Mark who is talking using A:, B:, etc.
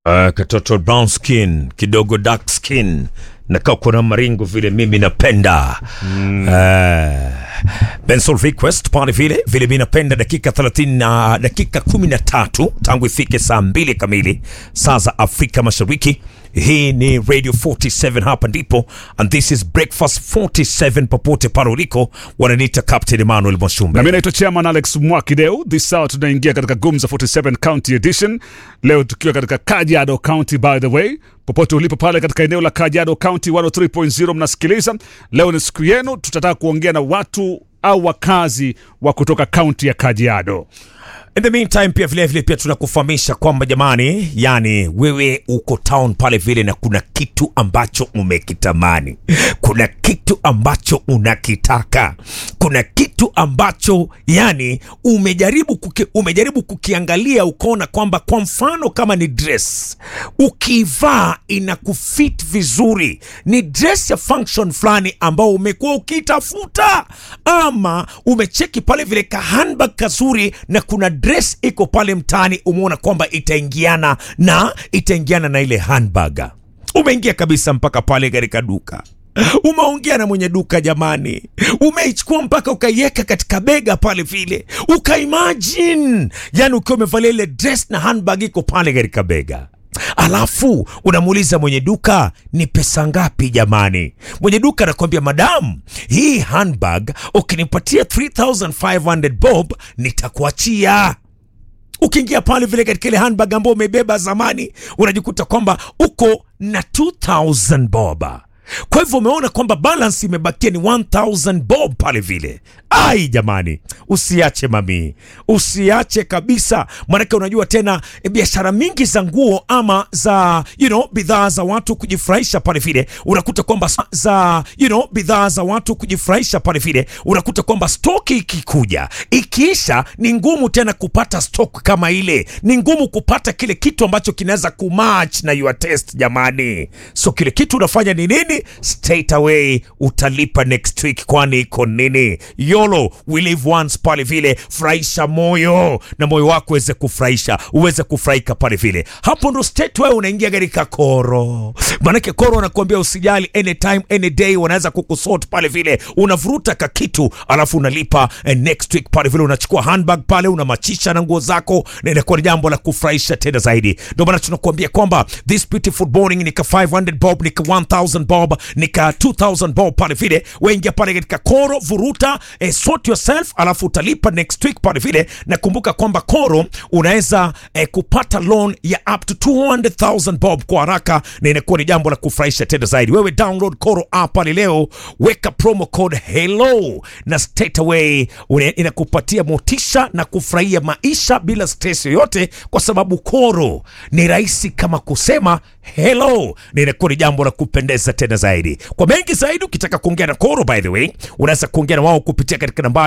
A: Uh, katoto brown skin kidogo dark skin na kako na maringo vile mimi napenda mm. uh, Benson request pale vile vile mimi napenda dakika 30 na dakika 13 tangu ifike saa mbili kamili saa za Afrika Mashariki. Hii ni Radio 47 hapa ndipo, and this is Breakfast 47 popote pale uliko, wananiita Captain Emmanuel
B: na
A: Mwashumbe.
B: mimi naitwa chairman Alex Mwakideu. This hour tunaingia katika Gumza 47 County Edition, leo tukiwa katika Kajiado County. By the way, popote ulipo pale katika eneo la Kajiado County 103.0 mnasikiliza, leo ni siku yenu. Tutataka kuongea na watu au wakazi wa kutoka kaunti ya Kajiado.
A: In the meantime pia vile vile pia tunakufahamisha kwamba jamani, yani wewe uko town pale vile na kuna kitu ambacho umekitamani, kuna kitu ambacho unakitaka, kuna kitu ambacho yani umejaribu kuki, umejaribu kukiangalia ukaona kwamba kwa mfano kama ni dress ukivaa inakufit vizuri, ni dress ya function fulani ambao umekuwa ukitafuta, ama umecheki pale vile ka handbag kazuri na kuna dress iko pale mtaani, umeona kwamba itaingiana na itaingiana na ile handbag. Umeingia kabisa mpaka pale katika duka umeongea na mwenye duka jamani, umeichukua mpaka ukaiweka katika bega pale vile, ukaimagine yani ukiwa umevalia ile dress na handbag iko pale katika bega alafu unamuuliza mwenye duka ni pesa ngapi jamani? Mwenye duka anakuambia madam, hii handbag ukinipatia 3500 bob nitakuachia ukiingia pale vile katika ile handbag ambayo umebeba zamani, unajikuta kwamba uko na 2000 bob. Kwa hivyo umeona kwamba balance imebakia ni 1000 bob pale vile. Ai jamani, usiache mami, usiache kabisa, maanake unajua tena e, biashara mingi za nguo ama za you know, bidhaa za watu kujifurahisha pale vile, unakuta kwamba s- za you know, bidhaa za watu kujifurahisha pale vile, unakuta kwamba stoki ikikuja ikiisha, ni ngumu tena kupata stock kama ile, ni ngumu kupata kile kitu ambacho kinaweza kumatch na your taste jamani. So kile kitu unafanya ni nini? Straight away utalipa next week, kwani iko nini? YOLO, we live once pale vile, furahisha moyo na moyo wako uweze kufurahisha, uweze kufurahika pale vile. Hapo ndo state wewe unaingia katika koro, maanake koro wanakuambia usijali, anytime any day wanaweza kukusort pale vile, unavuruta ka kitu alafu unalipa eh, next week pale vile, unachukua handbag pale unamachisha na nguo zako, na inakuwa ni jambo la kufurahisha tena zaidi. Ndio maana tunakuambia kwamba this beautiful morning nika 500 bob nika 1000 bob nika 2000 bob pale vile, waingia pale katika koro, vuruta eh, sort yourself, alafu utalipa next week pale vile. Na kumbuka kwamba koro unaweza eh, kupata loan ya up to 200,000 bob kwa haraka, na inakuwa ni jambo la kufurahisha tena zaidi. Wewe download koro app pale leo, weka promo code hello na straight away une- inakupatia motisha na kufurahia maisha bila stress yoyote, kwa sababu koro ni rahisi kama kusema hello, na inakuwa ni jambo la kupendeza tena zaidi. Kwa mengi zaidi, ukitaka kuongea na koro, by the way, unaweza kuongea na wao kupitia katika nambari